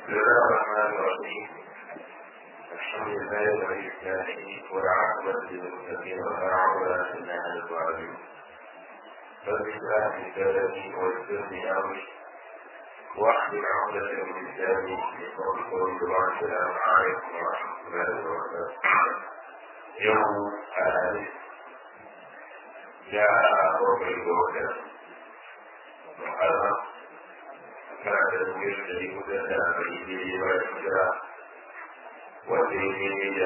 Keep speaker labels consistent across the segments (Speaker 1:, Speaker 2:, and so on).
Speaker 1: بسم الله الرحمن الرحيم الحمد لله ولي الصالحين والعاقبة للمتقين ولا عدوان إلا على الظالمين رب اشرح لي صدري ويسر لي أمري واحلل عقدة من لساني يفقهوا قولي السلام عليكم ورحمة الله وبركاته يوم الخميس جاء ربع الوحدة محرم كان تدبير الذي مدد بإيديه والهجرة والدين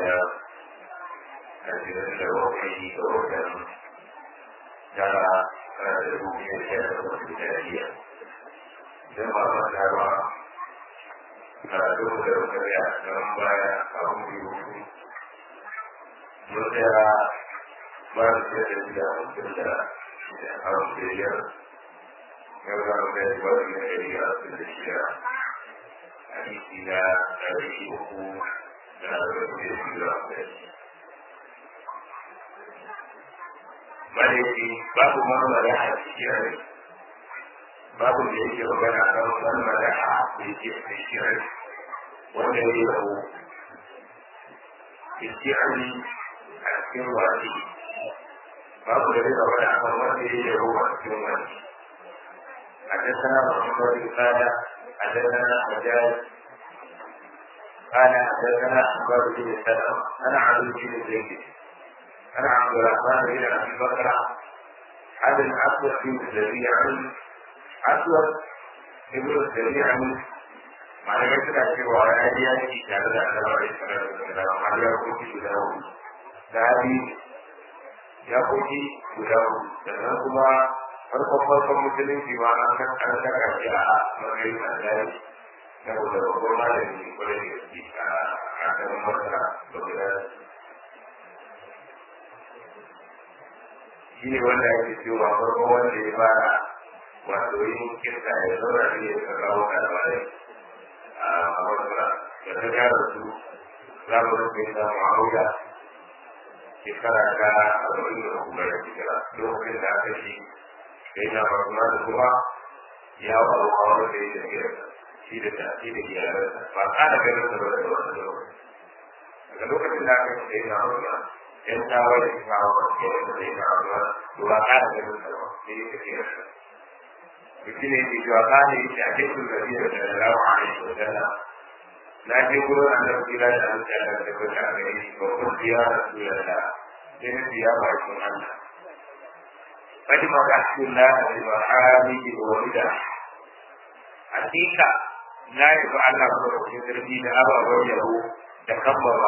Speaker 1: أجل وحيه وحدا ترى تدبير كانت الجاهلية كما ذكر karatu da rukariya don baya a hudu mun tsaya ba da da da mutum da a biyar yau za mu kai ba da ɗari a sun da shida a isi na ɗari uku da arba'in da shida a kai malaiki babu marmara a cikin rai babu da yake magana a kan marmara a da yake a cikin rai wanda ya yi rabu isti'ani a cikin wasi babu da zai magana a kan wanda ya yi rabu a cikin wasi حدثنا محمد قال حدثنا حجاج قال حدثنا حباب بن سلمة انا علي بن زيد انا عبد الرحمن بن ابي بكر هذا الاسود بن الذي عن اسود ابن الذي عن malamai suna cewa ya ji yaki tare da Allah alaihi salatu wasallam har ya koki guda hudu sahabi ya koki guda hudu sannan kuma farkon farkon musulunci ma an kan an saka shi a matsayin alƙali saboda babban malami kwarai da gaske a kan masara da guda shi ne wanda ake cewa farkon wanda ya fara wato yin kirka ya zauna ne ya kawo kalmarai a masara da ta gara su za mu rufe da ma'auya shekara ta arba'in da kuma da shekara lokacin da aka shi sai na farma da kuma ya faru a wani da ya tafiya shi da tafi da iyalansa ba kada ganin da wani wani lokaci daga lokacin da aka sai na farma yan tawa da kuma wa ke da sai na farma to ba kada ganin da wani sai ya tafiya sa mutum ne ke cewa kada yake a cikin da zai da lawa a yi sosai na je gurin annabi kira da an tsaya da tabbata a gare shi ba kun biya rasulullah sai na biya bakin Allah قد مرحت الله بمحامد وهدى حقيقة لا يفعل الله في تربية أبا وجهه تكبر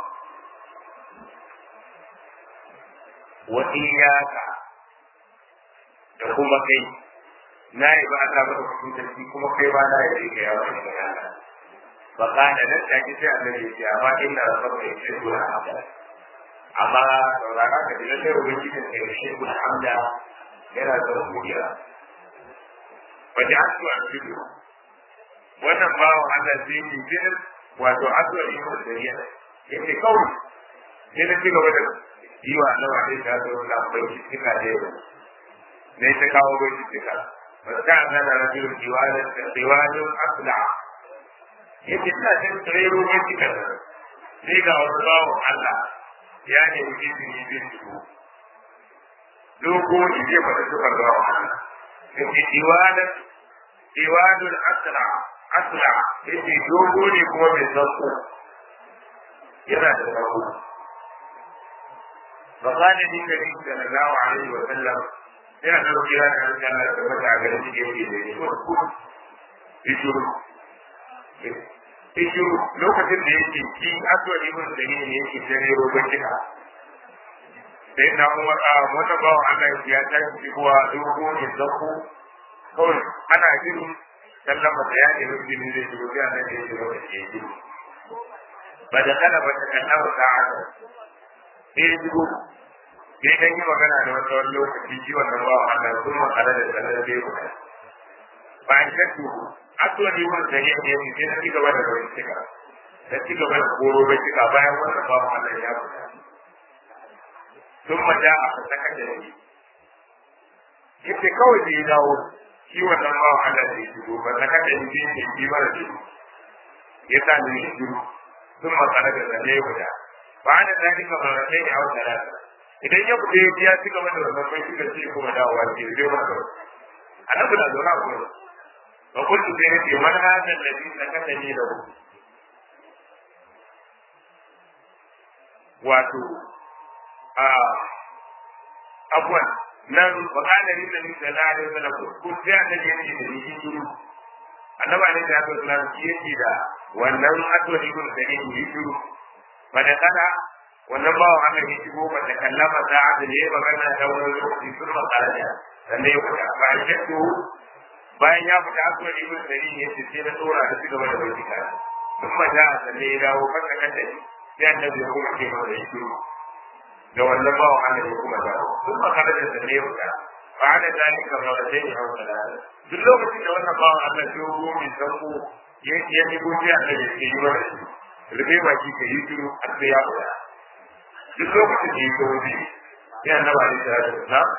Speaker 1: وإياك تقوم كي لا يفعل الله في تربية كما كي بالا يجيك يا رب فقال نسأل جزاء الذي أما إن ربك يشهد الحمد amma saurara ka ji sai ubangijin ka yaushe ku hamda yana da godiya wajen asuwa cikin wannan bawan Allah zai yi jinin wato asuwa yi wa dariya yake kawai sai na ci gaba da yi wa Allah wa ta zo na bai cika da yau ne ta kawo bai cika ba ta nan da rajul diwalan da diwalan asla yake ina jin tsoro bai cika sai ga wani bawan Allah ya ne izini zai shigo dogo ne zai fada sufar da wa da ke diwanan diwanul asra asra yace dogo ne kuma mai sauko yana da sauko فقال لي النبي صلى الله عليه وسلم ina da rukiya da Allah da mata ga shi ke yi ne ko ko ishuru ishuru lokacin da yake ki aswad ibn dalil ne yake tare roban kika sai na kuma a wata bawa Allah ya ta shi kuwa dogo ne zako kawai ana jin sallama da ya ne rubin ne da rubiya da ya ce wata ke ji ba da kana ba ta kallama sa'ada sai jigo sai dan yi magana da wata wani lokaci shi wannan bawa Allah sun makara da sallar bai ku bayan shakku aswad ibn dalil ne yake sai ci gaba da rawar cika da ci gaba da koro bai cika bayan wannan bawa Allah ya fita sun maja a saka da shi yace kawai da ya dawo shi wannan bawa Allah da ya shigo ba saka da shi ne shi mara shi ya sa ne shi sun makara da zane ya guda ba da zalika marasai ne a wata rana idan ya fita ya biya ci gaba da wannan bai suka ce kuma dawowa ce zai maka annabi na zauna a gurin ba kuntu sai yace man hada alladhi sakatani lahu wato a afwan nan ba kana ni da ni da na da na ko sai annabi yace da ni shiru annabi ne da ya tsara shi yake da wannan addu'a ibn da ni shiru ba da kada wannan bawa haka ne shigo ba ta kallama sa'a da ne magana da wani lokaci sun makara da sannan ya fita ba a shaddu bayan ya fita asuwar ibn sari ne ce sai na tsora da cigaba da bai tika sun maja sannan ya dawo kasa kasa ne sai annabi ya kuma ce masa ya shiru da wannan bawa haka ne kuma dawo sun makara da sannan ya fita ba da zalika ba da sai ya hau da duk lokacin da wannan bawa Allah ya go mai sanko ya ya ni gobe annabi ya yi wa rufe baki ka yi shiru har sai ya fita duk lokacin da ya zo bi sai annabi alaihi salatu wasalam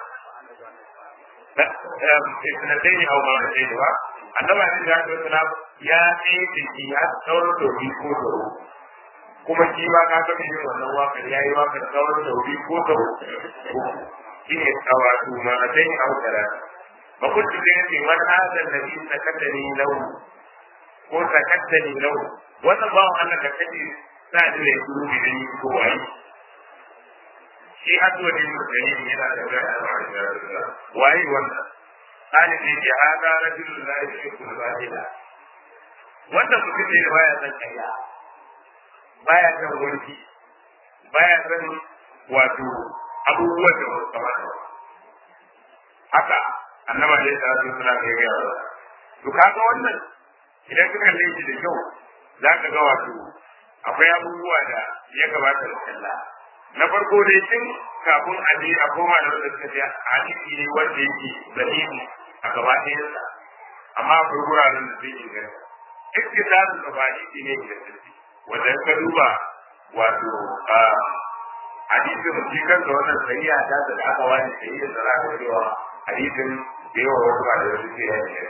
Speaker 1: sanadai au ma sai da annabi alaihi salatu wasalam ya tsaye da shi ya tsawon dobi ko tsaro kuma shi ma ka ga yin wannan wakar ya yi wakar tsawon dobi ko tsaro shi ne tsawatu ma sai au tara ba ku ci da yake man hadan nabi sakattani lahu ko sakattani lahu wannan bawan Allah da kace sa da ya duru da ni ko wai shi addu'a ne mutane yana da waye wannan hali ne ke hada rajulun la yushriku billahi wannan mutum ne da baya san kaya baya san wurfi baya san wato abubuwan da wasu kamata haka annaba ne da su suna kai ga yawa to kaga wannan idan ka kalle shi da kyau za ka ga wato akwai abubuwa da ya kamata da kalla na farko dai tun kafin a je a koma da wanda suka ce hadisi ne wanda yake zahiri a gaba ɗayansa amma akwai wuraren da zai inganta iktisasu da ba hadisi ne ingantacce wanda ka duba wato hadisin shi kansa wannan sahiha ta da aka wani sahiha da za ka cewa hadisin da yawa wasu ba da wasu ke yanke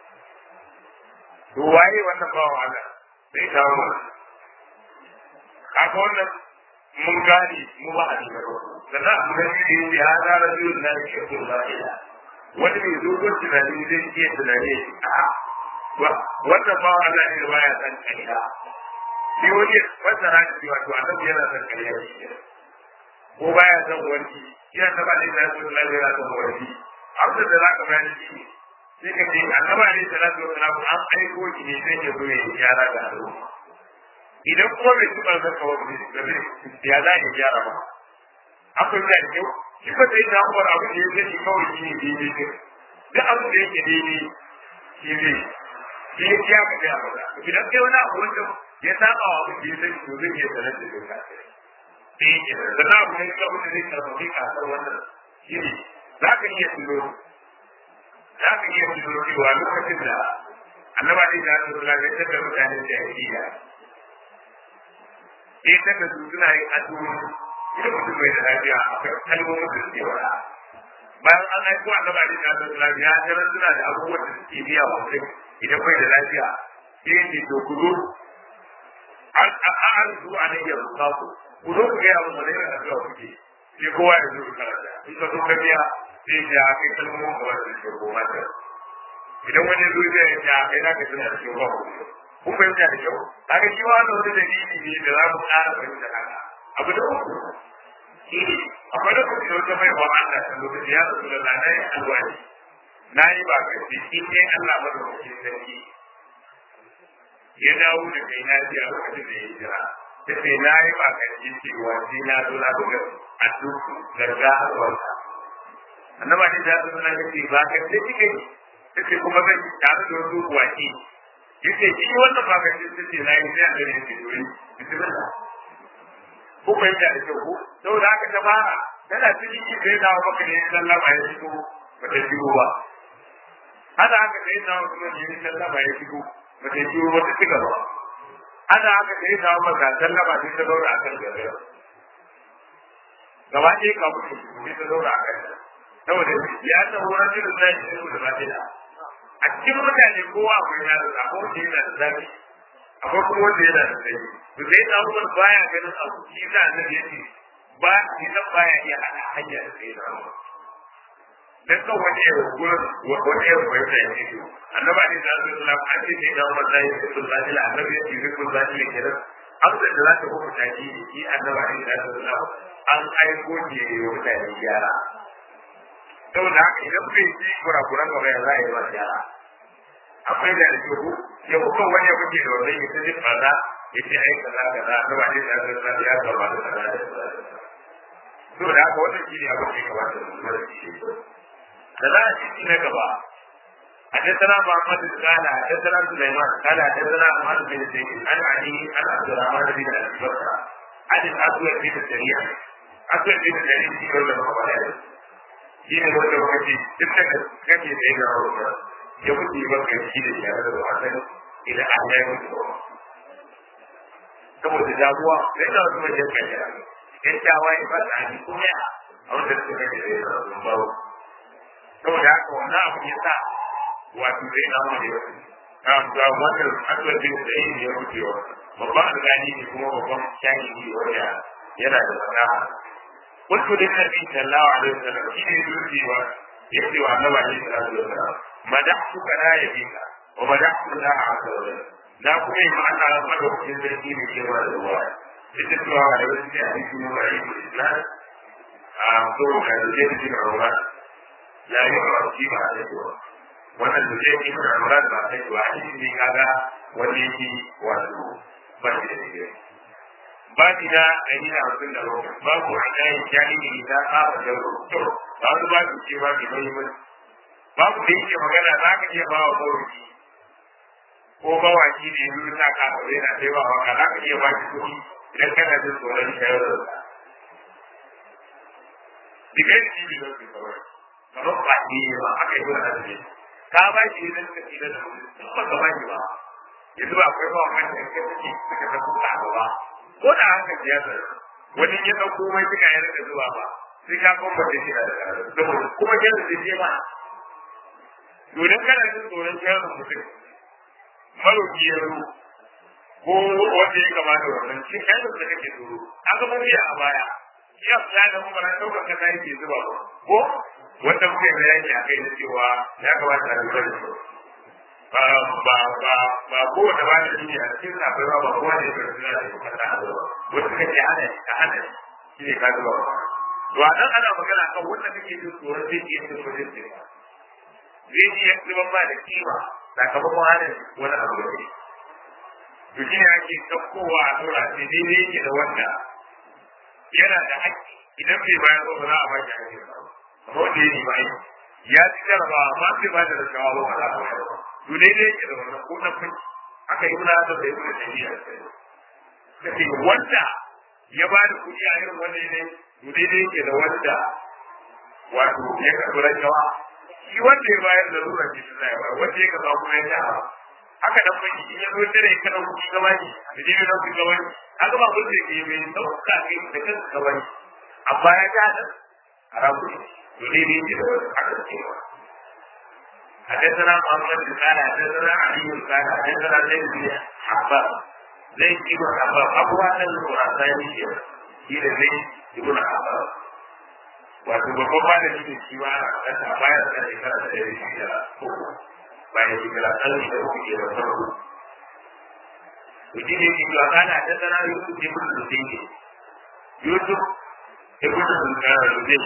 Speaker 1: to waye wannan bawan Allah sai ta wannan kaga wannan mun gane mu ba a cikin sannan abu da shi ne ya zara biyun na shi ko ba ila wani mai dogon tunani zai iya tunani a wannan ba Allah ne baya san kariya shi wani wanda na ji wato annabi yana san kariya shi ko baya san wani ina ta ba ne da su Allah yana san wani abu da za ka bayani shi sai ka ce annabi ne sallallahu alaihi wasallam an aiko shi ne sai ya zo ya gyara da al'umma idan kuma bai tuba zaka wa ya za ya gyara ba akwai da kyau shi ba sai da uwar abu da yake shi kawai shi ne daidai ne duk abu da yake daidai shi ne shi ne ya ka ga ba idan kai wani abu wanda ya saba wa abu da yake to zai iya sanar da kai sai ke da na abu ne ka wanda zai karfafi ka san wannan shi ne za ka iya tuno za ka iya tuno cewa lokacin da annaba ne da Allah ya tabbata mutanen da ya yi sai ta ga suna yin addu'o'i idan mutum bai da lafiya akwai kalmomin da suke wada bayan an aiko a gaba da kasar lafiya tarar suna da abubuwan da suke biya wa mutum idan bai da lafiya sai yake to ku zo an an zo a nan yanzu ka ku ku zo ku gaya mun wani irin addu'a kuke sai kowa ya zo ku karanta in ka zo ka biya sai ya kai kalmomin gaba da suke koma ta idan wani zo zai ya kai na ka tuna da shi ba ku kun fahimta da kyau kaga shi ma wani dalili ne da za mu ƙara fahimta haka abu da uku shi ne akwai lokaci da wata baiwa Allah ta lokaci ya zasu da na yi alwani na yi ba ka ce in ne Allah ba da wakil sarki ya dawo da kai na biya lokacin da ya jira ta ce na yi ba ka ce cewa sai na zo na buga a duk garga a wata annaba ne da su na ce ba ka ce kike ta ce kuma zan tare da wasu waki yace shi wannan ba ganin da ce nayi sai da ne ke dole bismillah ko bai da kyau ko saboda haka ta fara tana cikin shi sai dawo maka ne sallama ya shigo ba ta shigo ba haka haka sai dawo kuma ne sallama ya shigo ba ta shigo ba ta ci gaba haka haka sai dawo maka sallama sai ta daura akan gaba gaba ɗaya ka mutu sai ta daura akan saboda ya ta horar da zai shi da ba a cikin mutane kowa akwai na da ko da yana da zafi akwai kuma wanda yana da tsayi to sai na umar baya ganin abu shi na annabi yace ba shi nan baya iya hada hanya da sai na umar dan kan wani ya gurin wani ya bai ta yi to annabi ne da sallallahu alaihi an ce sai na umar sai ya sallallahu alaihi annabi ya ce ko zaki ne kenan abin da za ta kuma taki shi annabi ne da sallallahu an aiko ne ya mutane gyara saboda haka idan bai ci kurakuran gaba ya za a yi wa gyara akwai da da ku ya kuka wani ya kuke da wannan ya tafi fada ya ce ai kaza kaza ta ba ne da kaza ya gaba da kaza da kaza to da haka wannan shi ne abin da ya kamata mu lura da shi da za a ci na gaba حدثنا محمد قال حدثنا سليمان قال حدثنا محمد بن زيد عن علي عن عبد الرحمن بن ابي بكر عن الاسود بن السريع اسود بن السريع في كل المقالات shi ne wanda muka ce duk da kake da yana wata ya kuɗi maka shi da shi da wasan idan an yi mutu ba saboda damuwa sai da wasu wajen kashe yan tawaye ba ta ji kuma a wanda suka kashe da yana wasu bawo saboda haka wannan abu ya sa wato zai na wani wasu ga wannan asibiti da yin ya wucewa babban alƙali ne kuma babban shahidi wanda yana da fasaha قلت للنبي صلى الله عليه وسلم إني يوتي يأتي وعلم عليه الصلاة والسلام مدحتك لا يبيك ومدحت الله عز وجل لا كل ما أنا أصدق في الذي من كما الرواية لتتلو على وجه حديث معين الإسلام أعطوه على الجيد بن عمران لا يعرف كيف عليه wannan da zai yi mana murad ba sai wa shi ne kaga wanda yake wato ba shi da digiri babi na ɗari da hamsin da bakwai babu a ɗayan jami'i ta ƙafa da to ba su ba su ce ba mai mahimmanci babu da yake magana za ka iya ba wa mawuki ko mawaki ne yanzu ta ƙafa zai na sai ba waka za ka iya ba shi kuɗi idan kana jin tsoron shayar da sa. Dikai shi ne don su kawai, kamar ba ne ba aka yi wani azumi. Ka ba shi idan ka tsira da wani, duk ba ka ba shi ba. Yanzu ba akwai ba wani da ke suke suka san kuka ba. ko da haka siyasa wani ya ɗauko mai suka yi rika zuwa ba sai ka kuma da shi da saboda kuma kyan da je ba domin kana jin tsoron kyan mutum maroki ya zo ko wanda ya kamata wannan shi kyan da kake tsoro an ga mafiya a baya shi ya fiya da kuma ran ɗaukar kasa yake zuba ba ko wanda muke bayani a kai na cewa ya kamata a lura da su ba ba ba ba ko da ba da duniya a cikin akwai ba ba ko da yake da su ka ta wasu kake hana ka hana shi ne ka zuwa to a nan ana magana kan wanda kake jin tsoron zai iya cin wajen ce zai iya tsiban ba da kima sakamakon hana wani abu da kai to shi ne ake ɗaukowa a tura sai daidai yake da wanda yana da haƙƙi idan bai bayar ba ba za a ba shi haƙƙi ba amma wanda ya nemi aiki ya ci jarabawa amma bai ba da rashawa ba ba za a bayar ba to daidai yake da wannan ko na kun aka yi wuna da bai wuna jami'a kace wanda ya ba da kuɗi a irin wannan ne to daidai yake da wanda wato ya karɓi rashawa shi wanda ya bayar da lura ce ta zai ba wanda ya karɓa kuma ya sha haka nan bai in ya zo tare ya kana kuɗi gaba ne da dai na kuɗi gaba ne haka ba mun da ke mai sauka kai da kanka gaba ne amma ya ga da haramu ne to daidai yake da wanda aka cewa حدثنا محمد بن قال حدثنا علي قال حدثنا زيد بن حباب زيد بن حباب ابو هذا الخراساني شيء زيد بن حباب wato babban malami ne shi ma a ƙasa bayan da shekara da ɗaya shi da uku bayan shekara ɗari da uku ke da farko to shi ne shi wa kana ta sana yusuf ibn lusaini yusuf ibn lusaini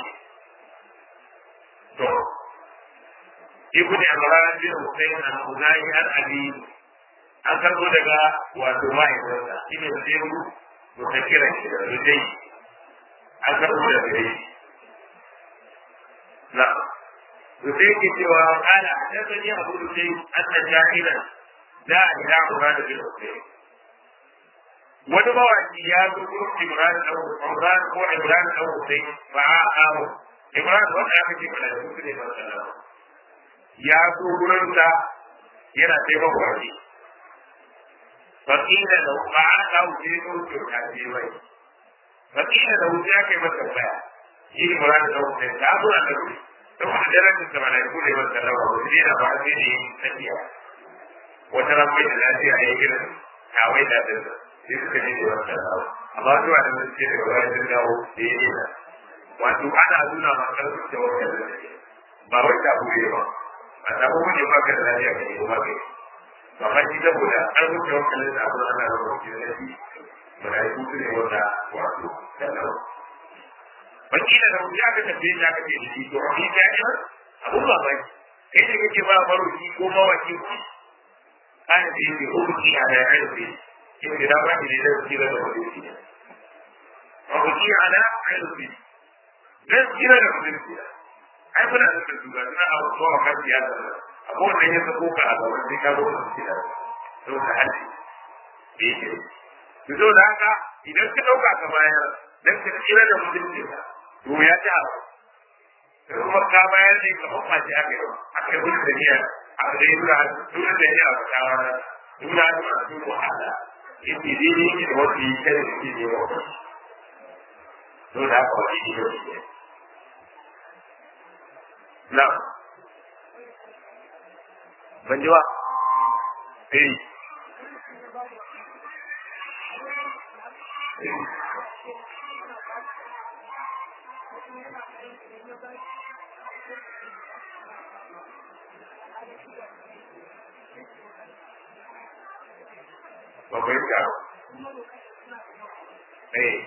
Speaker 1: to ibn imran bin husayn al-khuzai al-ali an karbo daga wato mahaifinsa shi ne zai mutakira shi da zai an karbo daga shi na to sai ke cewa kana da sani abu da sai annan jahilan da ila imran bin husayn wani mawaki ya zo gurin imran da imran ko imran da husayn fa'a imran wanda aka ce mana da su ne ba sallama ya zo gurinsa yana taimaka wani fakila da ba a da wuce ko kyauta ce mai fakila da wuce ya kai masa baya shi ne mura da wuce ta zo a daru don a daren da mana ko da masa rawa wuce ne da ba sai ne tsakiya wata ran mai da lafiya ya yi irin kawai da din sai suka je da wannan dawo amma zuwa da mun ce da wani sun dawo da ya yi wato ana nuna ma karfin da wannan da ba wai ta buɗe ba a ta buɗe ba ka da lafiya ka yi ba kai amma shi saboda karfin da wannan da abu ana raba shi da shi malaiku su ne wanda wato sallahu wakila da wuya ka tafiye ya ka ce da shi to a yi ta yi abun ba ba kai ne kake ba maroki ko mawaki ku ana da yake hukunci a da aiki in da ba ni da kira da hukunci hukunci a da aiki dan kira da hukunci ai muna da su ga suna abu ko a kan siyasa abu wanda ya sako ka a gaban sai ka zo da siyasa to ka hali yake to da haka idan ka dauka ka bayar dan ka kira da mutunci to ya ta kuma ka bayar ne ka hukma shi aka yi aka yi gudu da niyya aka dai dura dura da niyya a shawara dura da masu wahala yake dai ne da wasu yi kare da ke nema to da haka wani ne yau ne na ban ji ba eh ba ku yi eh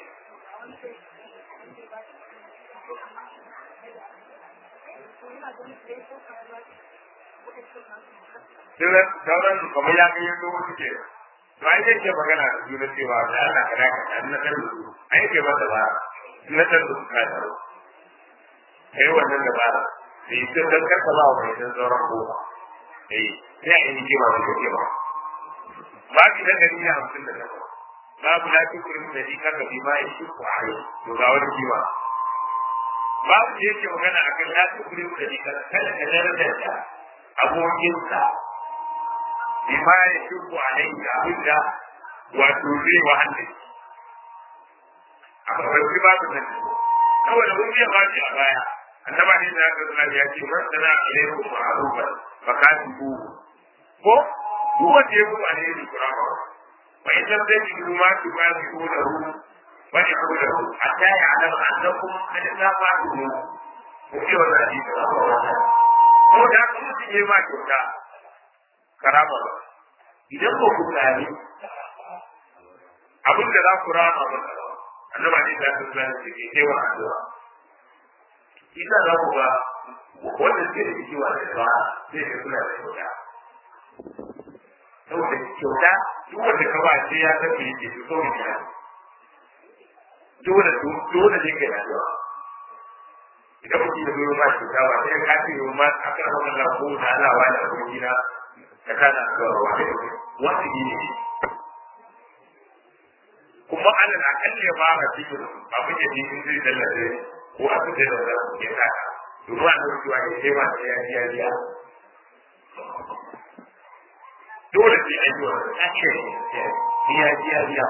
Speaker 1: sauran kamar ya kai yanzu wasu ke to ai zai ke magana da juna cewa da Allah ka daka da na san su ai ke masa ba na san su ka da kai wannan da ba sai sai dan karka ba wa idan sauran ko eh sai a yi kima da kake ba ba ki da gari na hamsin da takwas babu la tukrim da shi kaka bi ma shi ko ai to ga wani kima babu da yake magana akan la tukrim da shi kaka kada ka darajar da abokinka bi ma shi ko ai da abinda wato zai wahala a babban babu nan kawai da mun ba shi a baya annaba ne da aka zama ya ce man sana ilaikum ma'rufan fakatibu ko duk wanda ya kuma ne da kurama fa in lam tajidu ma tuqatiluhu wa yaqulu hatta ya'lam annakum qad tafa'tu ko ce wannan hadisi ko da kun ji ma kyauta karama ba idan ko ku tsari abin da za ku rama ba annaba ne da aka zama ya ce ke wa addu'a ita za ku ga wanda suke da kiwa da ba zai ga suna da kyauta saboda kyauta duk wanda ka ba sai ya san me yake so kawai ya dole dole ne kai rayuwa idan mutum ya zo ba kyauta ba sai ka ce yau ma a kan wannan lafo da Allah wa da abokina ka kana ga wani wani ne kuma alal akalli ya fara cikin abin da ne zai dallace ko a cikin da za ku kira ruwa da ruwa ya ce ba sai ya ji ya biya dole sai an yi wannan ake biya biya biya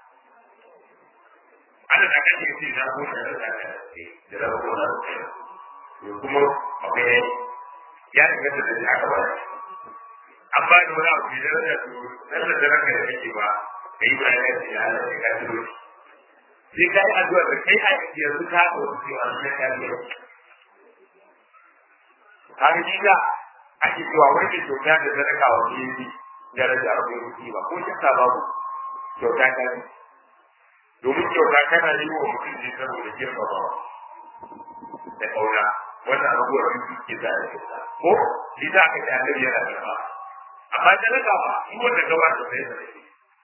Speaker 1: ana da kan yi sai ko da da da da ko da ko kuma akwai ya daga da da aka ba amma da wani abu da da su dan da da ranka da yake ba kai ba ya ce ya Allah ya ka dole sai kai addu'a da kai a yanzu ka ko sai an ka biya har jiga ake cewa wani ke kyauta da sadaka wa biyu daraja a wurin kuɗi ba ko shakka babu kyauta ta ne domin kyauta kana yi wa mutum ne saboda girmamawa da ƙauna wannan abubuwa biyu ke za a kyauta ko shi za ka ci annabi yana da ba amma sadaka ba shi wanda ka ba da sai da shi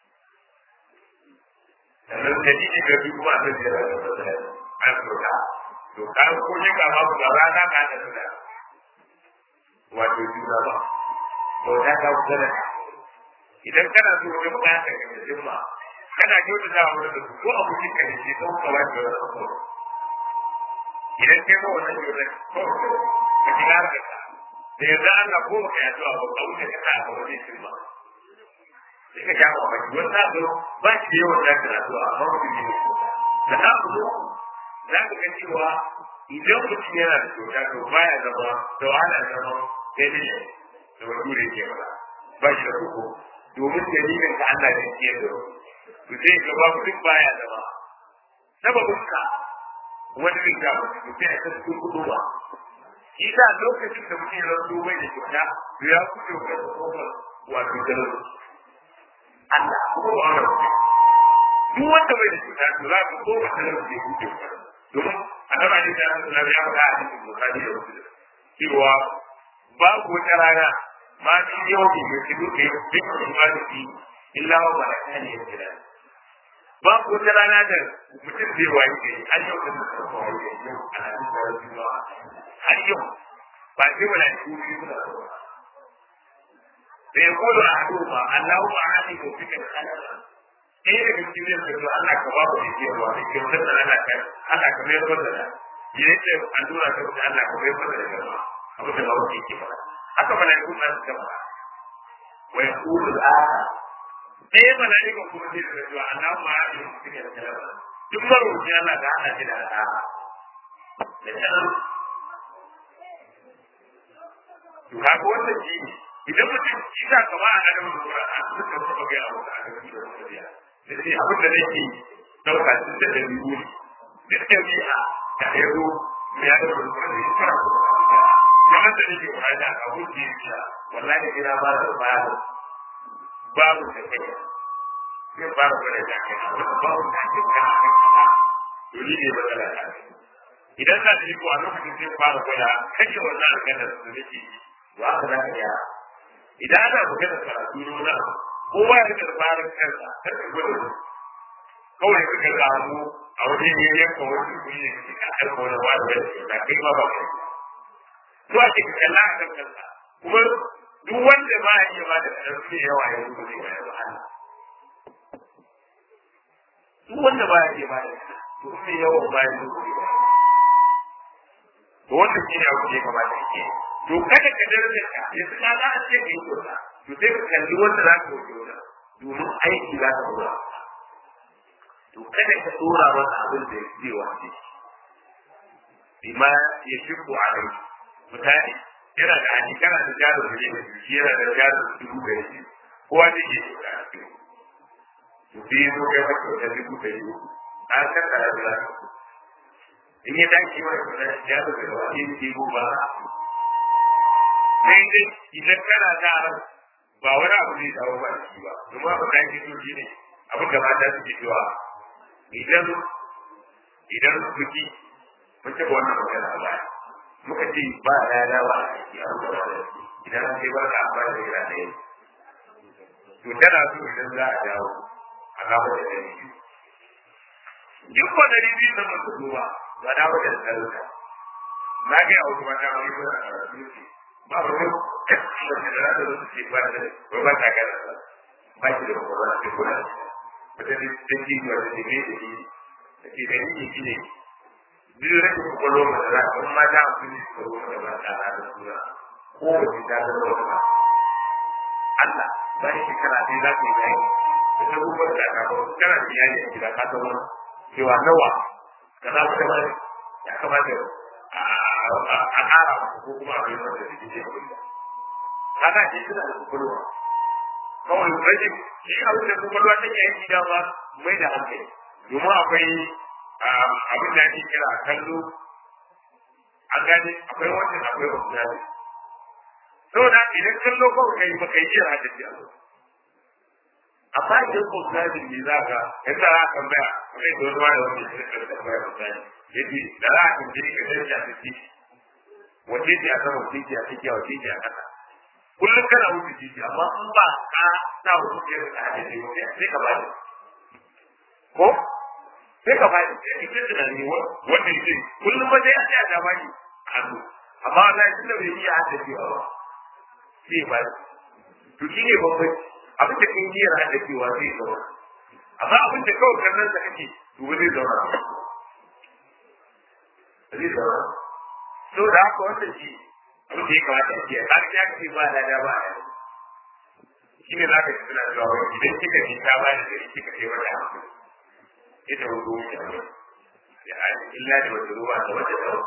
Speaker 1: sannan dalili ga biyu kuma annabi yana da ba an kyauta to ka ko shakka babu ga rana ka da sadaka wato juna ba kyauta ta sadaka idan kana so wajen baya ka ga jimma kana kyauta za a wurin da su ko abokin ka ne sai kawo kawai da wani abu idan kai ma wannan kyautar ko ka ji har da ka da yanzu Allah ko baka yi addu'a ba ka wuce ka sa a wajen jimma sai ka kama baki wani na zo ba shi da yawan zaka na addu'a amma mutum ne da na zo za ka ga cewa idan mutum yana da kyauta to baya zama da wahala zama sai dai da wani ke mana ba shi da koko domin dalilin ka Allah ne ke da to sai ga babu duk baya da ba sababin ka wani riga ba to sai ka cikin kudu ba shi da lokacin da mutum ya rasu bai da kyauta to ya kuce ga kofar wato jarar Allah ko ba wani duk wanda bai da kyauta to za ka koma jarar da ya kuce domin annabi ne da Allah ya faɗa a cikin Bukhari da Muslim cewa babu wata rana ma fi yau ne mai shigo ke duk imani illa wa barakani ya kira babu wata rana da mutum zai wayi gari har yau da mutum zai wayi gari yau a nan da wasu yawa har yau ba sai wala shi ne suna zuwa da ya kodo a hadu ba Allahu ma'ani ko fika kalala ɗaya daga cikin yin da Allah ka babu da ke ruwa da ke wutar da Allah ka Allah ka mai rubar da da ya yi ce allura ta wuce Allah ka mai rubar da gaba abu da babu ke ke fara haka mana yi kuma su gaba wa ya kudu da ɗaya mana yi kuma kuma zai da cewa Allahu ma'ani ko fika kalala duk marubuci Allah ka hana shi da al'ada da sanar to kaga wannan shi ne idan mutum shi sa kama a nan da Qur'an a suka saba ga abu da aka yi da Qur'an da shi abin da nake dauka shi da dabi'u ne da dabi'a da yaro me ya da Qur'an ne fara kamar da nake wani da abu da yake wallahi ina ba da ba babu da kai sai ba da da kai babu da kai kana to ni ne matsala ta idan na da iko a lokacin sai fara gwada kashe wannan alƙalar da nake wa aka za ka gyara idan ana magana karatu nuna kowa ya rika fara kansa kar ka gwada wani kawai suka samu a wani ne yanka wani kuri ne kake ka aika wani wani wani da kai ma ba kai to a cikin kalla a kan kansa kuma duk wanda ba ya iya ba da ƙarfi yawa ya zuba ne ya ba Allah duk wanda ba ya iya ba da to sai yawan ba ya zuba ne ba to wanda shi ne abu da ya kamata ya ke to kada ka daraja ka yanzu ka za a ce ka yi kyauta to sai ka kalli wanda za ka yi kyauta domin aiki za ka dora to kada ka dora masa abin da zai wace bima ya shirku a rai mutane yana da haji kana da jaro da ne shi yana da jaro da dubu da shi kowa zai ke kyauta a cikin to sai zo kai maka kyauta dubu da yi an kakkara da za ka in ya dace wa da jaro da wani ke ba sai dai idan kana da ran ba wani abu zai dawo ba shi ba domin abu da ake so shine abin da mata suke cewa idan idan kuki mun ce wannan magana a baya muka ce ba rana ba a ciki a ruwa idan an kai ba ka amfani da gira ɗaya to tana so idan za a dawo a kawo da ɗari biyu duk ba ɗari biyu na mutu zuwa ba dawo da ɗari na ga a wasu mata wani ba a rufe ba wani da da da su ce ba da ba ba ta gara ba shi da ba ba ko da wata da ta ji ba da ne da shi da ke da ni shi ne biyu da ku ko lo da ba ma da ku ni ko da ba ta da sura ko da ta da ba Allah ba shi kana dai za ka yi bayani da ta gubar da ka ko kana da yayi a gida ka tawo cewa nawa kaza ka ba ya kamata a ƙara ko kuma a yi wanda da ke kulla kaga shi suna da kukulwa kawai rage shi abin da kukulwa take yi da ba mai da hankali domin akwai abin da ake kira kallo a gane akwai wannan akwai wasu saboda idan kallo kawai kai ba kai jira da shi amma idan ko zabi ne za ka yanzu za ka tambaya kai da wani wani wanda ya shirka da tambaya misali yace da za ka je ka danja da shi wace ce a sama wace ce a tsakiya wace ce a ƙasa kullum kana wuce titi amma in ba ka sa wuce ce ka hadisi sai ka bani ko sai ka bani sai ka da ni wanda yake kullum ba sai a ce a da bani hannu amma Allah ya tunda bai iya hadisi ba sai ba to shi ne babban abin da kai niyyar haddacewa zai zama amma abin da kawai kallon sa kake to ba zai zauna zai zauna so da haka wannan shi abin da ya kamata a ce har ya ce ba da da ba ya shi ne za ka ji suna cewa wani idan kika ji ta ba da gari kika ce wata hankali ita hudu wuce ne ya aji illa da wata ruwa da wata tsawo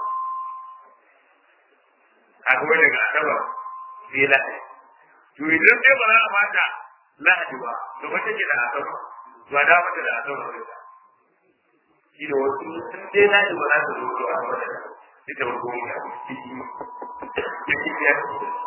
Speaker 1: a kuma daga asaba sai lahadi to idan sai ba za a bata lahadi ba to ba take da asabar to da mata da asabar ne shi da wasu sun dai lahadi ba za ta zo to a mata da ita wato ne a cikin cikin ya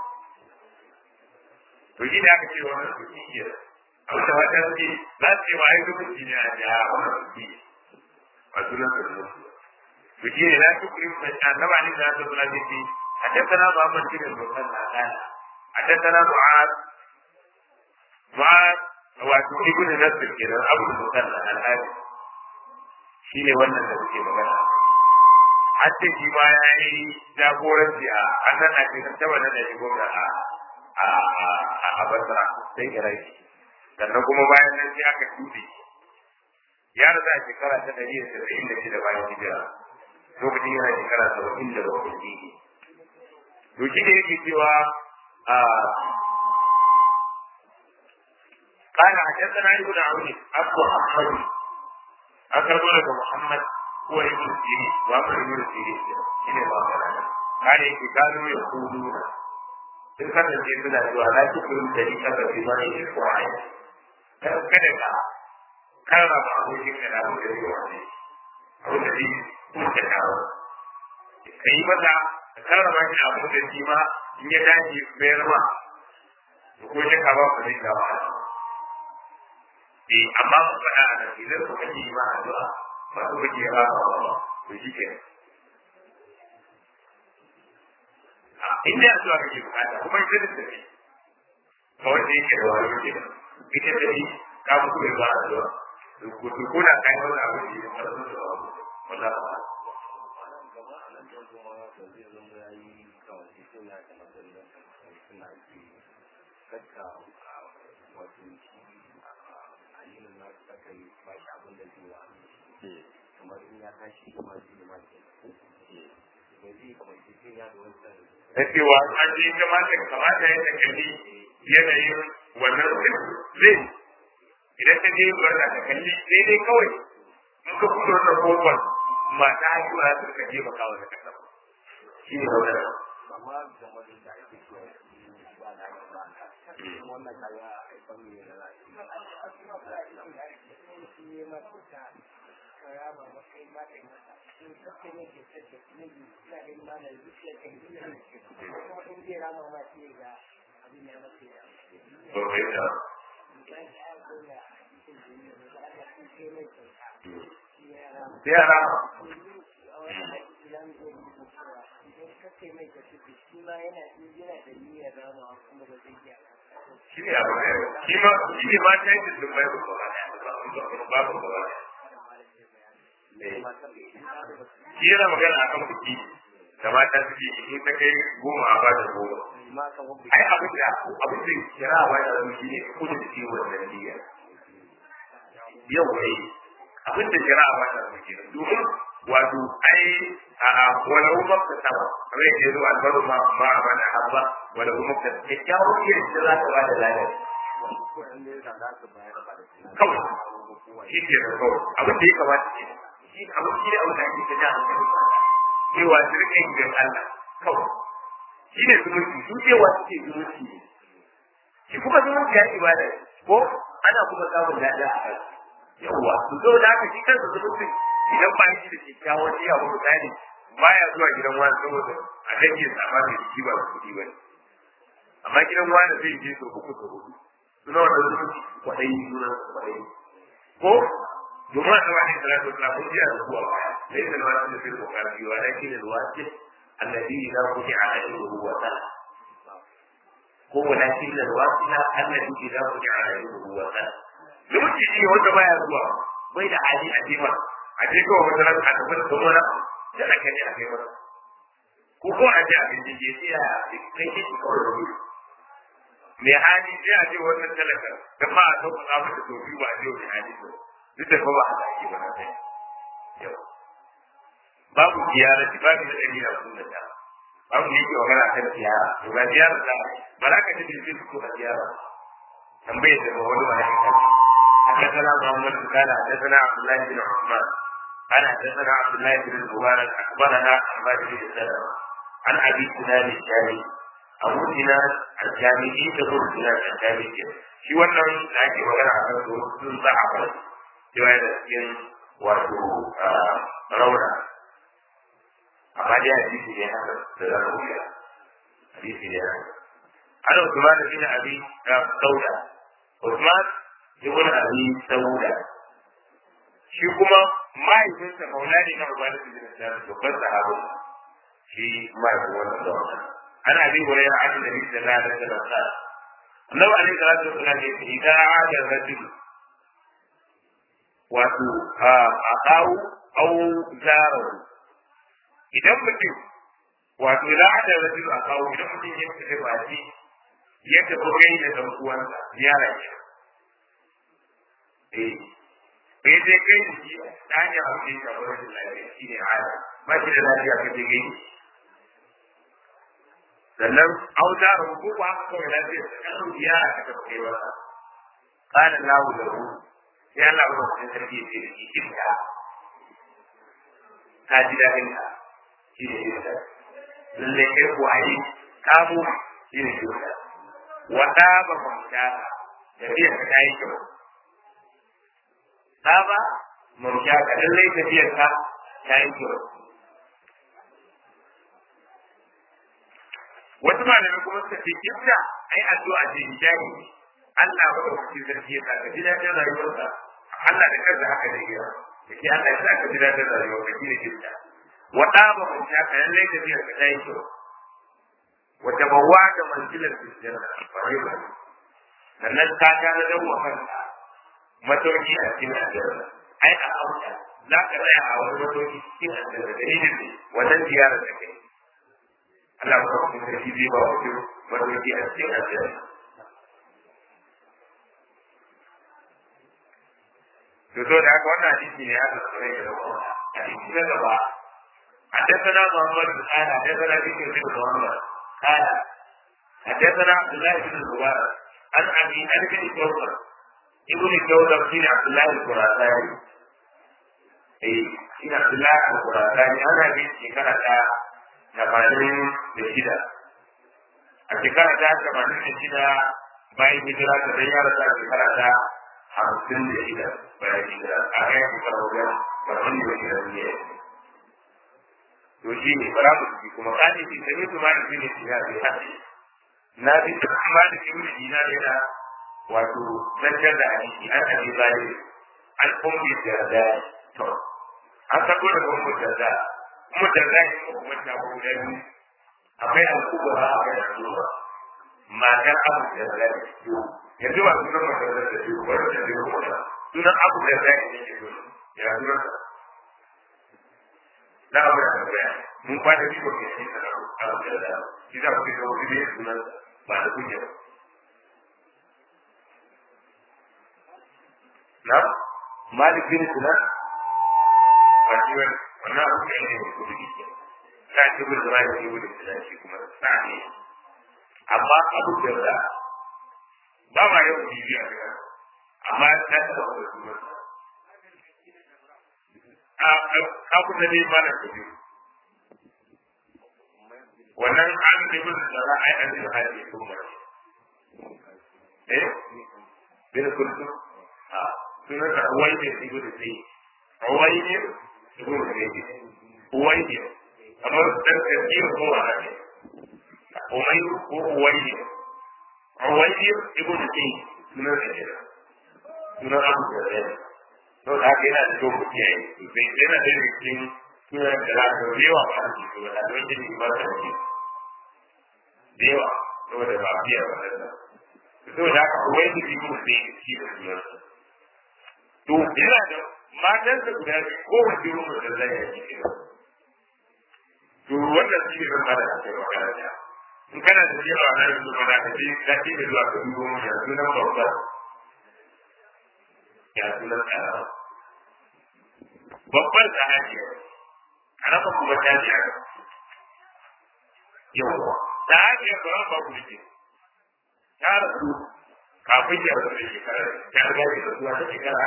Speaker 1: to shi da aka ce wannan su shi ke a wata wata ce za su yi wa ai zumunci ne a jiya wannan su ke a sunan su da su to shi ne za su kuri annaba ne da su suna ce حدثنا محمد بن المثنى قال حدثنا معاذ معاذ wato ibnu nasir kenan abu musanna al-hadi shine wannan da suke magana hatta shi ma ya yi jagoranci a annan a cikin taba na da shigo da a a a basra sai kira shi sannan kuma bayan nan sai aka tuɗe ya rasa a shekara ta ɗari da saba'in da shida bayan hijira lokacin yana shekara saba'in da bakwai to shi ne yake cewa قال حدثنا ابن عون ابو محمد اكرم لك محمد هو ابن سيرين وابن ابن سيرين شنو ما قال يجي كانوا يقولون in kasance suna cewa na ci kurin da ni kasa fi zane shi ko a yi kada ka karrama abokin ka da abin da zai wani abin da zai kuka kawo ka yi masa ka karrama shi abin da shi ma in ya dace bayar ma ko shi ka ba ku zai kawo eh amma mun faɗa a nan idan kuka ji ma addu'a ba ku kake ba ba ba to shi ke in da addu'a kake bukata kuma ita da tafi kawai da yake da wani yake da ita da ni ka ku kuma ba addu'a ku ku kuna kai wani abu da ya fara da wallahi ba
Speaker 2: Kakka wato addinin na su aka yi ba shi abin da zai wa kamar in ya tashi kuma zai yi maki da zai kwanci sai ya da wancan
Speaker 1: da cewa an ji kamata kamata ya ta kalli yanayin wannan zai idan ka je barna ka kalli sai dai kawai in ka fito wannan kofar mata haihuwa su ka je maka wani kasa shi ne wannan
Speaker 2: amma game da da ake cewa ba da ba wannan kaga haifar ne da
Speaker 1: sosai da yara shi ne abu ne shi ma shi ne ma ta yi sun bai ba ba ba ba shi yana magana a kan kuɗi da mata suke in ta kai goma a ba da goma ai abin da abin da kira ba da su shi ne kudu da shi wannan niyya yau ai abin da kira ba da su ke domin wato ai a wani umar ta saba kamar yadda ya zo albaru ma ma a bana habba wani umar ta kyakkyawar iya da za ta ba da lafiya kawai shi ke da kawai abin da ya kamata ke shi abin shi ne abin da ake ta jan hankali cewa su rike yin gan Allah kawai shi ne zumunci su cewa suke zumunci ne shi kuma zumunci ya ibada ko ana kuma samun daɗi a kai yawwa su zo da haka shi kansa zumunci idan ba shi da kyakkyawan iya ba misali baya zuwa gidan wani saboda a rage sama da jiki ba kuɗi ba amma gidan wani zai je so uku so hudu suna wanda zumunci kwaɗayi suna kwaɗayi ko domin a tsawon salatu wasalam mun ji a zuwa baya ليس الواجب في المكافئ ولكن الواجب الذي إذا رجع عليه هو سنة هو لكن الواجب الذي إذا رجع عليه هو سنة lokaci shi wanda baya zuwa bai da hali a je masa a je kawai wata ran a tafi da kuma na da aka ne a kai masa ko ko a je a bin je sai a kai shi kawai da wuri mai hali sai a je wannan talaka da ma a sauka a masa to biyu ba a je wani hali to duk da ba ba a zaki ba na sai yau babu ziyara babu da ɗari da sun da ta babu ne ke magana kan ziyara to ga ziyara da ba za ka tafi sai ko a ziyara tambaye da ba wani wani kan حدثنا محمد قال حدثنا عبد الله بن عثمان قال حدثنا عبد الله بن المبارك اخبرنا حماد بن سلمه عن ابي سنان الشامي abu dina al-jami'i da abu dina al-jami'i shi wannan da ake magana a kan su sun za a kan cewa yana cikin wato rauna amma dai hadisi ne haka da za ka wuya hadisi ne haka ana Usman bin Abi Sauda Usman ibn Abi Sauda shi kuma mahaifinsa maulani na Ubani bin Sa'ad babban sahabo shi mahaifin wannan da wannan ana bi wurin an da bi da da da da Annabi alaihi salatu wasallam ya ce idan aada rajul wato a kawo au zarahu idan mutum wato idan aada rajul a kawo idan mutum ya fita ba shi ya tafi kai da dan uwansa ziyara ke eh bai je kai da shi ta hanyar abin da ya shafi rashin lafiya shi ne hada ba shi da lafiya ka je kai sannan auta da hukuma kawai lafiya ta kasu ziyara ka tafi kai wasa kana lahu da hu sai Allah ba su sarki ya ce da shi kinka ka ji daɗin ka shi ne kinka lalle kai ko ai kamo shi ne kinka wata ba mamta tafiyar ka ta yi kyau ta ba mamta ka lallai tafiyar ka ta yi kyau wasu malamai kuma suka ce kifta ai addu'a ce hijabi Allah ba da kuke zargi ya saka ji daɗin rayuwarka Allah da kansa haka zai yi da ke Allah ya saka ji daɗin rayuwarka shi ne kifta wata ba mamta ka lallai tafiyar ka ta yi kyau wata bawa da manzilar aljanna fariba sannan ka ga da dawo kanka matauki a cikin aljanna ai a auta za ka tsaya a wani matauki cikin aljanna da irin ne wannan ziyarar da kai Allah ba ku sarki zai ba ku matauki a cikin aljanna to so da haka wannan hadisi ne ya tsare da wannan hadisi na gaba حدثنا محمد بن قال حدثنا بكر بن محمد قال حدثنا عبد الله بن الزبير عن ابي عن ابن جوزر ابن جوزر بن عبد الله الخراساني اي بن عبد الله الخراساني انا في شكرة ثمانين بشدة الشكرة ثمانين بشدة bayan hijira ta dan yara ta shekara ta hamsin da shida bayan hijira a kai shekara wajen barban da shida ne to shi ne bara mu ciki kuma kani shi sai su ma shi ne shi ya bi hadi na bi da kuma da shi ne dina da yana wato zancar da hadisi an abi zali an kumbi da da to an sako da kuma da da kuma da da ne kuma da ko da ni akwai an kubura akwai an kubura matar abu da da to yanzu ba sunan matar da da ko da da ko sunan abu da da ne ke ya sunan na abu da tambaya mun fada shi ko shi da abu da da shi da ku da wani ne sunan ba da kuke ba na malik bin sunan ba shi wani wannan abu da ne ko da shi ta ce bin da bai yi da shi kuma tsani amma abu da da ba ma yau bibiya amma ta ta da sunan kafin da ne ba da kuɗi wannan an da bin da za a yi an da hali sun ba eh bin kullu a sunan da wai ne su gudu sai wai ne su gudu sai wai ne kamar dan tafsir ko wala ne umay ko wai ne wai ne su gudu sai sunan da ne sunan abu da ne to da haka yana da kyau ku kiyaye bai yana da cikin sunan da za ka yawa ba a cikin ba da wani ne ba ta ci da yawa saboda ba biya ba da to da haka ku wai da ku sai shi da sunan to yana da matan da guda biyu ko wace rumu da zai yi cikin to wannan shi ne ban ba da ake magana da in kana da yawa na yanzu ba za ka je ka ce da zuwa ka dubo mu da sunan babba ya sunan ƙarama babban sahabi ƙarama kuma ta ji a yawwa sahabi ya ba ba ku ne ta rasu kafin ya rasu da shekara ta riga ya rasu ta shekara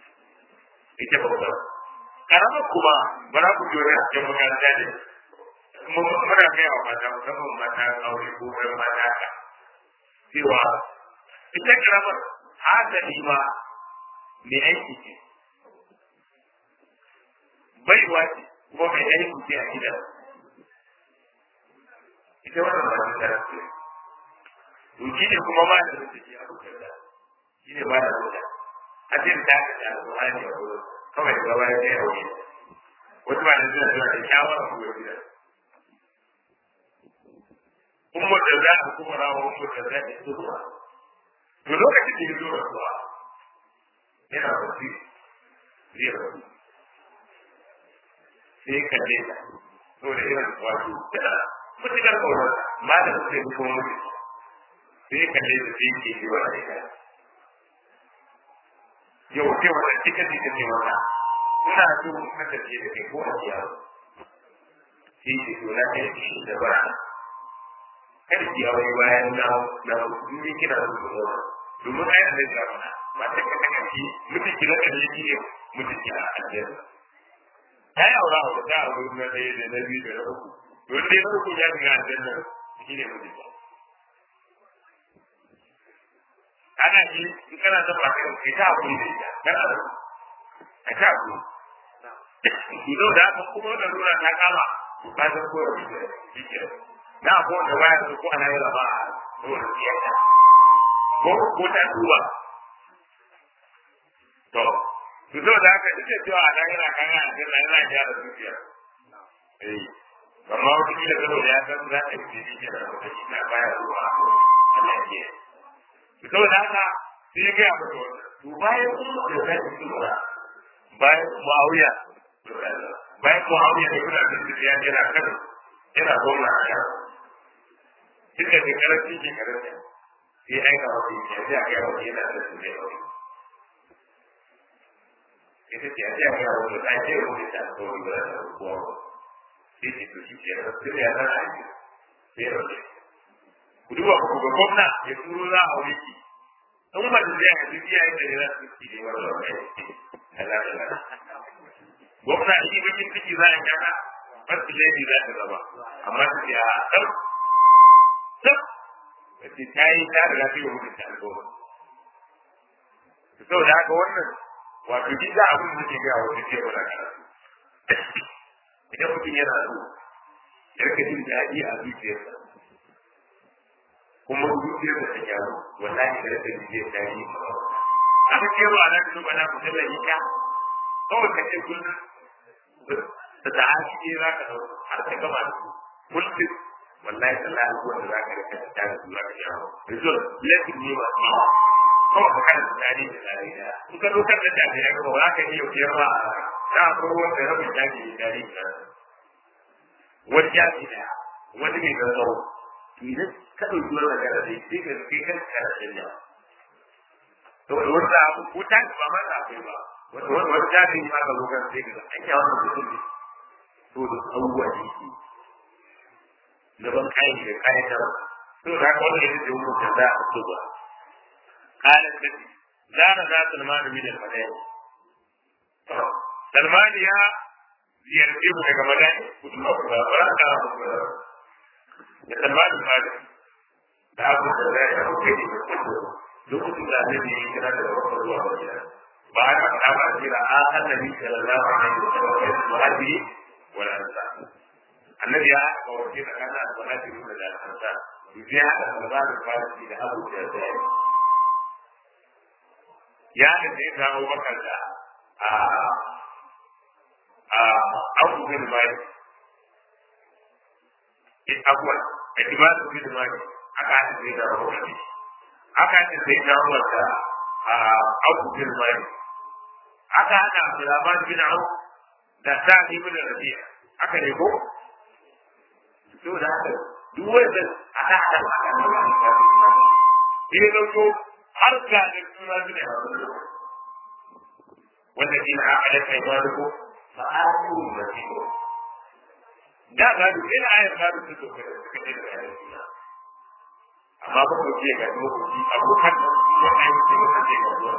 Speaker 1: ita babban ƙarama kuma ba za ku jure a cikin makaranta ne muna gaya wa mata musamman mata aure ko ɗan mata ka cewa ita karamar hasali ma mai aiki ce baiwa ce kuma mai aiki ce a gidan ita wannan ba ta tara ce to shi ne kuma ma da suke ji a rukar da shi ne ba da rukar a cikin ta ka da alƙur'ani a wurin kawai da gaba ya kai aure wasu ba da suna suna da shawara ko ya gidan umma da za a kuma rawa umma da za a su ruwa to lokacin da ya zo rasuwa yana wasu zai rasu sai kalle ta saboda irin wato tana mutukar kaunar ma da su sai kuma mutu sai kalle ta sai ke yi wa ita yau sai wata cika ce ta ce mata ina so in kasance da kai ko a yaro sai ce to na kai shi da bara kada ki aure bayan na na ni kina so ku zo domin ai Allah ya fara mata ka kaka ki mutum ki raka ne ki mutum ki a aljanna ta yi aura a wata abu na ɗaya da na biyu da na uku don dai na uku ya shiga aljanna shi ne mutum ba ana ji in kana son ba kai kai ta hakuri da ita kana da ka ta hakuri Ido da haka kuma da nuna ta kama ba ta ko da shi ke na ko da waya ko ana yi raba ko da siyasa ko ko ta duba to su zo da haka ita cewa a nan yana kan yana jin yana gyara zuciya eh amma wata kila gado da ya san za ta yi jini ke da wata shi na baya zuwa a lafiya su zo da haka sai ya gaya mata wannan to bayan kuma da za ta tura bayan muawiya bayan muawiya da kuna da zuciya yana kan yana gwamna a yaro duk da shekarar cikin shekarar sai aika wata yi ya sai a gaya wata yana da su ne ita ce a ce a wani ta ce wani ta ko wani ba da kuwa ba sai ce to shi ke da su ya zana a yi sai ya rage ku duba ku ga gwamna ya turo za a wuri ki in ba da zai a duk yayin da ya su ki ne wani wani gwamna shi bakin ciki za a kana fasu lady za ta zama amma su ce a ɗan ɗan da ce ta yi ta riga ta yi mutum ta alƙawar saboda haka wannan wato shi za abin da ke ga wani ce ba da karatu idan mutum yana so ya rika jin daɗi a zuciyarsa kuma zuciyarsa ta gyaru wallahi da rika jin jin daɗi aka ce ba na da ba na kusa da ita kawai ka ce kullum da ta haki ne za ka ɗauka har ta gama da su kullum wallahi tallahi wanda za ka rika da su za ka gyaru result lesson ne ba kawai ka kana tunani da tsari da in ka dokar da tafi ya gaba za ka iya biyar ba ta akwai wanda rabin tafi da tari da wani jafi da wani mai gaggawa idan ka ɗauki wani magana da sai ka kai kan kana canja saboda wanda abu ko ta ba ma ta akwai ba wanda wani wani jafi ne ma ka zo kan sai ka ga an yawa mutum ne to da abubuwa da yake gaban kayan da kayan tara to da haka wanda ya ce hukunta za a so ba قالت لي زار ذا سلمان من المدائن سلمان يا ziyarce mu daga madani kuma ba ba ka da salman al-fadi da abu da ya yi kai ne lokacin da annabi ya kira da wasu zuwa madina ba ya faɗa ba jira a annabi sallallahu alaihi wa sallam ya muhajiri wal ansar annabi ya aka wace da kana al-muhajiri da al-ansar ya aka salman al-fadi da abu da ya ya da zai samu bakar da a a abu bin mai abuwa a ibadu bin mai aka haɗa zai da rahoton aka haɗa zai da rahoton a abu bin mai aka haɗa abdulrahman bin au da sa'ad ibn rabi'a aka ne ko to da haka duk wanda aka haɗa aka ne ba ne dauko har ga da suna zuwa wanda shi na aƙalin kai ba da ko fa aku da shi ko da ga duk ina ayar ga duk su ka suka ce da ayar suna amma ba ku ce ga mu ku ji abokan da ya kai ku ce ka ce ga zuwa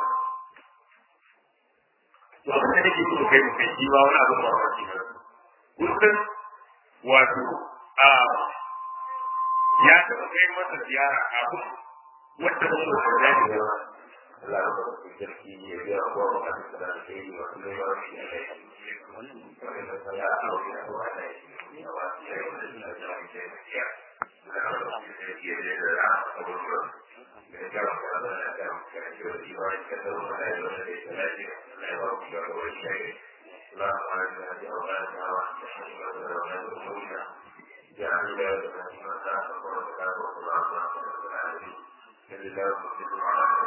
Speaker 1: to abin da nake so kai ku kai shi ba wani abu ba wani ba kullum wato a ya taɓa kai masa ziyara kafin wanda ba su da ya ne ba Allah ya ba su sarki ya biya ko ba ka da da yi wa kuma ba shi ya kai wannan da ya aure da wa da shi ne ba shi ya yi da da ya ce ya da ba shi da ya da da abubuwa da ya ga ba da da da ka ji da shi ba ka da wa da da da da ya da ba ku da wa shi ya لا أعلم أن أولانا وأحسن وأولادنا جعل ذلك من أساس ورسالة الله لله مسلم على